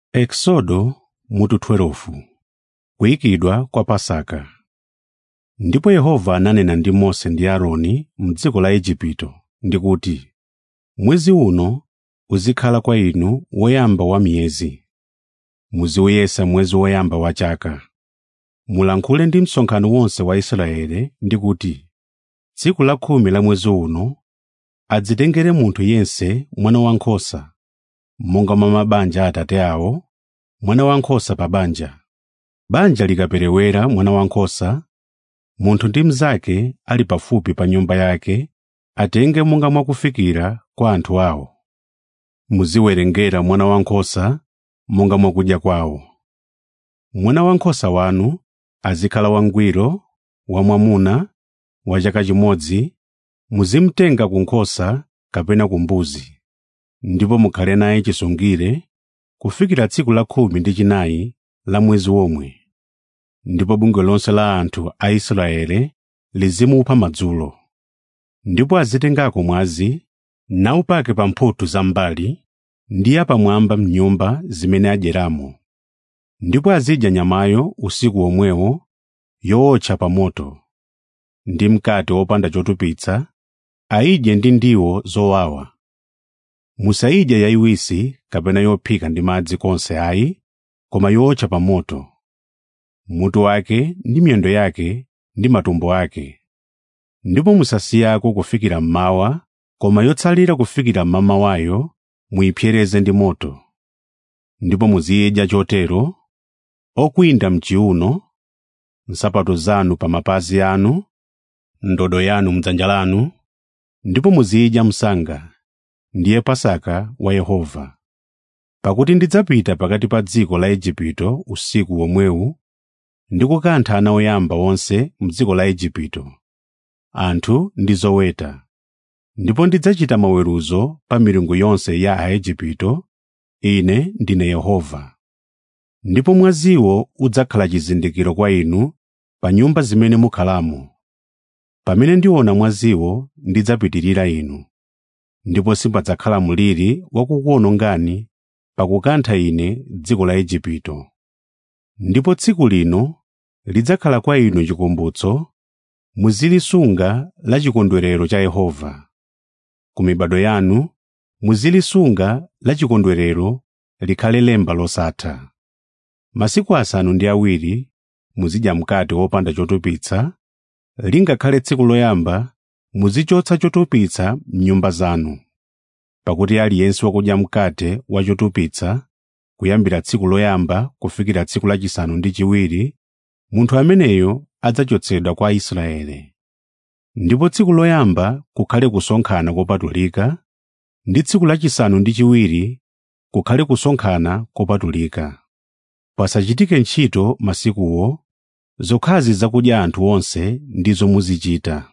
Eksodo mutu 12 Kuyikidwa kwa Pasaka Ndipo Yehova ananena ndi Mose ndi Aaroni m'dziko la Igupto ndi kuti, “Mwezi uno uzikhala kwa inu woyamba wa miyezi. Muziuyesa mwezi woyamba wa chaka. Mulankhule ndi msonkhano wonse wa Israeli ndi kuti, tsiku la khumi la mwezi uno adzitengere munthu yense mwana wankhosa, monga mwa mabanja a atate awo, mwana wankhosa pa banja. Banja likaperewera mwana wankhosa, munthu ndi mnzake ali pafupi pa nyumba yake atenge monga mwakufikira kwa anthu awo. Muziwerengera mwana wankhosa monga mwakudya kwawo. Mwana wankhosa wanu azikhala wangwiro, wamwamuna, wa chaka chimodzi, muzimtenga ku nkhosa kapena ku mbuzi, ndipo mukhale naye chisungire kufikira tsiku la khumi ndi chinayi la mwezi womwe. Ndipo bungwe lonse la anthu a Israeli lizimupha madzulo. Ndipo azitengako mwazi nawupake pa mphuthu zam'mbali ndi yapamwamba m'nyumba zimene adyeramo. Ndipo azidya nyamayo usiku womwewo yootcha pa moto. Ndi mkate wopanda chotupitsa ayidye ndi ndiwo zowawa. Musayidye yayiwisi kapena yophika ndi madzi konse ayi, koma yootcha pa moto. Mutu wake ndi miyendo yake ndi matumbo ake. Ndipo musasiyako kufikira mmawa, koma yotsalira kufikira mmamawayo muyipsereze ndi moto. Ndipo muziyidya chotero, okwinda m'chiuno, nsapato zanu pa mapazi anu, ndodo yanu m'dzanja lanu, ndipo muzidya msanga, ndiye Pasaka wa Yehova. Pakuti ndidzapita pakati pa dziko la Igupto usiku womwewu ndi kukantha ana oyamba onse m'dziko la Igupto, anthu ndi zoweta. Ndipo ndidzachita maweruzo pa milungu yonse ya Aigupto, Ine ndine Yehova. Ndipo mwaziwo udzakhala chizindikiro kwa inu pa nyumba zimene mukhalamo. Pamene ndiona mwaziwo ndidzapitirira inu, ndipo sipadzakhala mliri wakukuwonongani pakukantha Ine dziko la Igupto. Ndipo tsiku lino lidzakhala kwa inu chikumbutso, muzilisunga la chikondwerero cha Yehova. Ku mibado yanu muzilisunga la chikondwerero likhale lemba losatha. Masiku asanu ndi awiri muzidya mkate wopanda chotupitsa, lingakhale tsiku loyamba muzichotsa chotupitsa m'nyumba zanu. Pakuti aliyense wakudya mkate wa chotupitsa kuyambira tsiku loyamba kufikira tsiku lachisanu ndi chiwiri, munthu ameneyo adzachotsedwa kwa Israeli. Ndipo tsiku loyamba kukhale kusonkhana kopatulika, ndi tsiku lachisanu ndi chiwiri kukhale kusonkhana kopatulika. Pasachitike ntchito masikuwo, zokhazi zakudya anthu onse ndizo muzichita.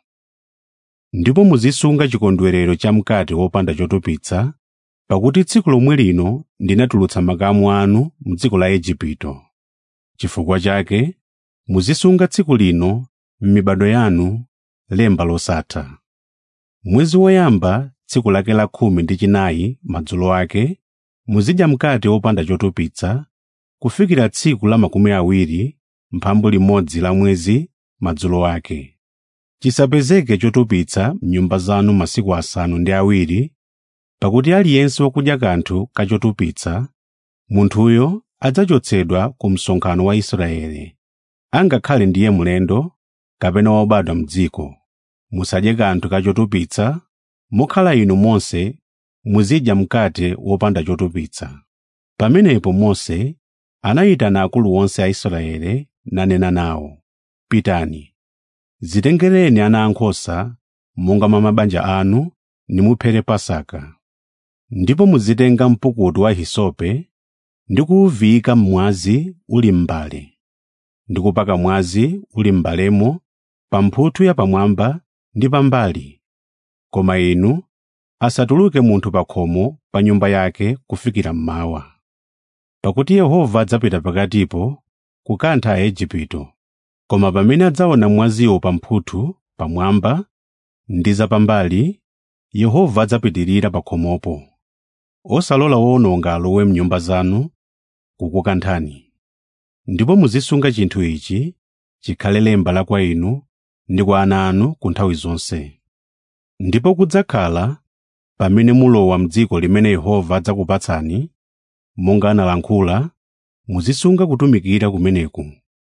Ndipo muzisunga chikondwerero cha mkate wopanda chotupitsa, pakuti tsiku lomwe lino ndinatulutsa makamu anu m'dziko la Igupto. Chifukwa chake muzisunga tsiku lino m'mibado yanu lemba losatha. Mwezi woyamba tsiku lake la khumi ndi chinayi madzulo ake muzidya mkate wopanda chotupitsa kufikira tsiku la makumi awiri mphambu limodzi la mwezi madzulo ake. Chisapezeke chotupitsa m'nyumba zanu masiku asanu ndi awiri, pakuti aliyense wakudya kanthu kachotupitsa, munthuyo adzachotsedwa ku msonkhano wa Israeli, angakhale ndiye mlendo kapena wobadwa m'dziko. Musadye kanthu kachotupitsa, mokhala inu monse muzidya mkate wopanda chotupitsa. Pamenepo Mose anayitana akulu onse a Israeli nanena nawo, “Pitani, zitengereni ana ankhosa monga mwa mabanja anu nimuphere Pasaka. Ndipo muzitenga mpukutu wa hisope ndi kuwuviyika mmwazi uli m'mbale, ndi kupaka mwazi uli m'mbalemo pa mphuthu yapamwamba ndi pambali. Koma inu asatuluke munthu pa khomo pa nyumba yake kufikira mmawa. Pakuti Yehova adzapita pakatipo kukantha Aigupto. Koma pamene adzaona mwaziwo pa mphuthu pamwamba ndi zapambali, Yehova adzapitirira pa khomopo. Osalola wowononga alowe m'nyumba zanu kukukanthani ndipo muzisunga chinthu ichi chikhale lemba la kwa inu ndi kwa ana anu ku nthawi zonse ndipo kudzakhala pamene mulowa m'dziko limene yehova adzakupatsani monga analankhula muzisunga kutumikira kumeneku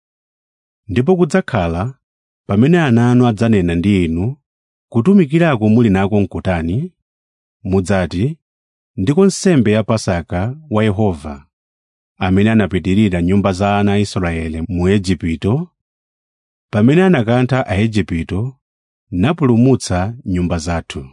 ndipo kudzakhala pamene ana anu adzanena ndi inu kutumikirako muli nako nkutani mudzati ndiko nsembe ya pasaka wa yehova amene anapitirira nyumba za ana a israele mu igupto pamene anakantha aigupto napulumutsa nyumba zathu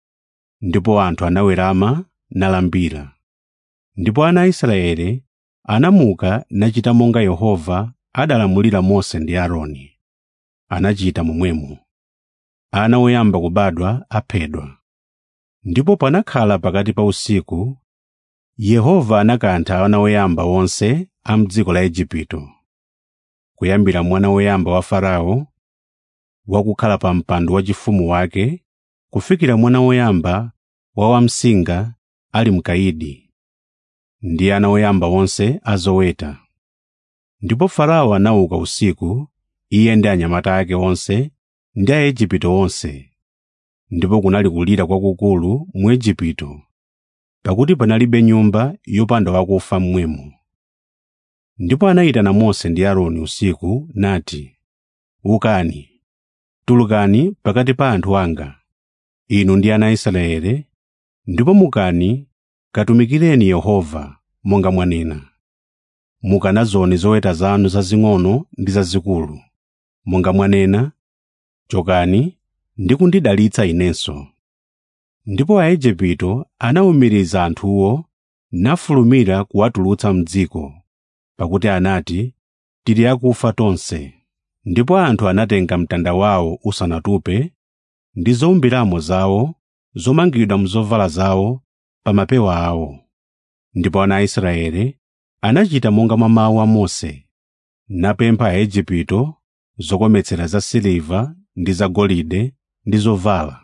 ndipo anthu anawerama nalambira ndipo ana a israele anamuka nachita monga yehova adalamulira mose ndi aaroni anachita momwemo ana oyamba kubadwa aphedwa ndipo panakhala pakati pa usiku yehova anakantha ana oyamba onse a m'dziko la igupto kuyambira mwana woyamba wa farao wakukhala pa mpando wachifumu wake kufikira mwana woyamba wa wamsinga ali mkaidi ndi ana oyamba onse a zoweta ndipo farao anauka usiku iye ndi anyamata ake onse ndi aigupto onse ndipo kunali kulira kwakukulu mu igupto pakuti panalibe nyumba yopanda wakufa mmwemo ndipo anayitana mose ndi aaroni usiku nati ukani tulukani pakati pa anthu anga inu ndi ana a israele ndipo mukani katumikireni yehova monga mwanena mukanazone zoweta zanu zazing'ono ndi zazikulu monga mwanena chokani ndi kundidalitsa inenso ndipo aigupto anawumiriza anthuwo nafulumira kuwatulutsa m'dziko pakuti anati tili akufa tonse ndipo anthu anatenga mtanda wawo usanatupe ndi zowumbiramo zawo zomangidwa mzovala zawo pa mapewa awo ndipo ana a israele anachita monga mwa mawu a mose napempha aigupto zokometsera za siliva ndi zagolide ndi zovala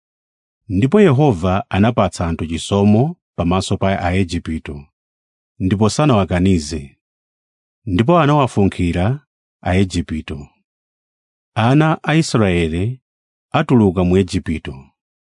ndipo yehova anapatsa anthu chisomo pamaso pa aigupto ndipo sanawakanize ndipo anawafunkhira aigupto ana a israele atuluka mu igupto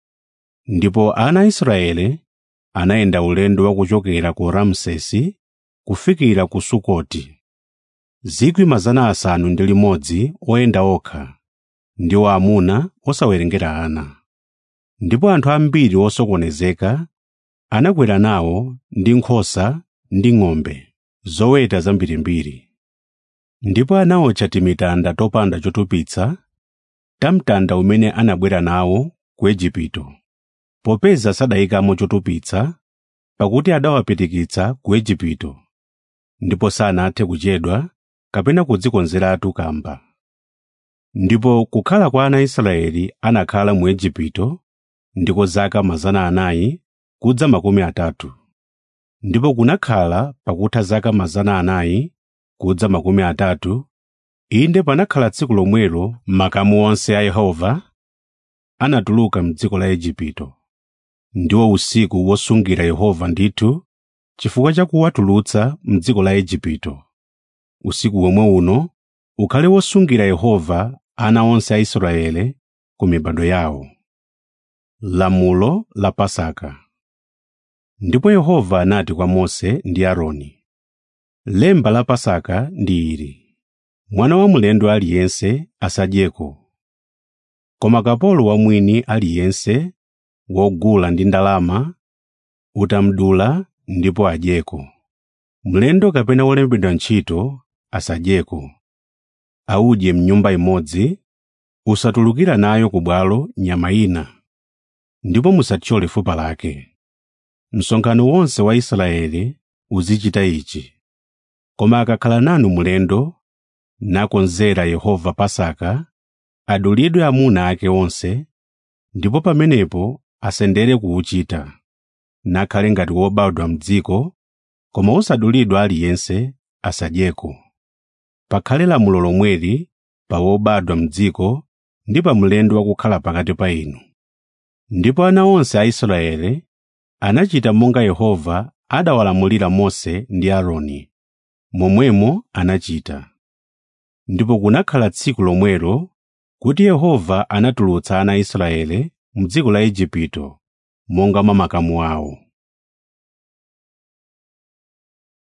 ndipo ana a israele anayenda ulendo wakuchokera ku ramsesi kufikira ku sukoti zikwi mazana asanu ndi limodzi oyenda okha ndiwo amuna osawerengera ana ndipo anthu ambiri osokonezeka anakwera nawo ndi nkhosa ndi ng'ombe zoweta zambirimbiri ndipo anawotcha timitanda topanda chotupitsa tamtanda umene anabwera nawo ku igupto popeza sadayikamo chotupitsa pakuti adawapitikitsa ku igupto ndipo sanathe kuchedwa kapena kudzikonzeratu kamba ndipo kukhala kwa ana a israeli anakhala mu igupto ndiko zaka mazana anayi kudza makumi atatu ndipo kunakhala pakutha zaka mazana anayi kudza makumi atatu inde panakhala tsiku lomwelo makamu onse a yehova anatuluka m'dziko la igupto ndiwo usiku wosungira yehova ndithu chifukwa cha kuwatulutsa m'dziko la igupto usiku womwe uno ukhale wosungira yehova ana onse a israele ku mibado yawo lamulo la pasaka ndipo yehova anati kwa mose ndi aaroni lemba la pasaka ndi ili mwana wa mlendo aliyense asadyeko koma kapolo wa mwini aliyense wogula ndi ndalama utamdula ndipo adyeko mlendo kapena wolembedwa ntchito asadyeko audye mnyumba imodzi usatulukira nayo ku bwalo nyama ina ndipo musathyole fupa lake msonkhano wonse wa israeli uzichita ichi koma akakhala nanu mlendo nakonzera yehova pasaka adulidwe amuna ake onse ndipo pamenepo asendere kuwuchita nakhale ngati wobadwa m'dziko koma wosadulidwa aliyense asadyeko pakhale lamulo lomweli pa wobadwa m'dziko ndi pa mlendo wakukhala pakati pa inu ndipo ana onse a israeli anachita monga yehova adawalamulira mose ndi aaroni momwemo anachita ndipo kunakhala tsiku lomwelo kuti yehova anatulutsa ana a israele m'dziko la igupto monga mwa makamu awo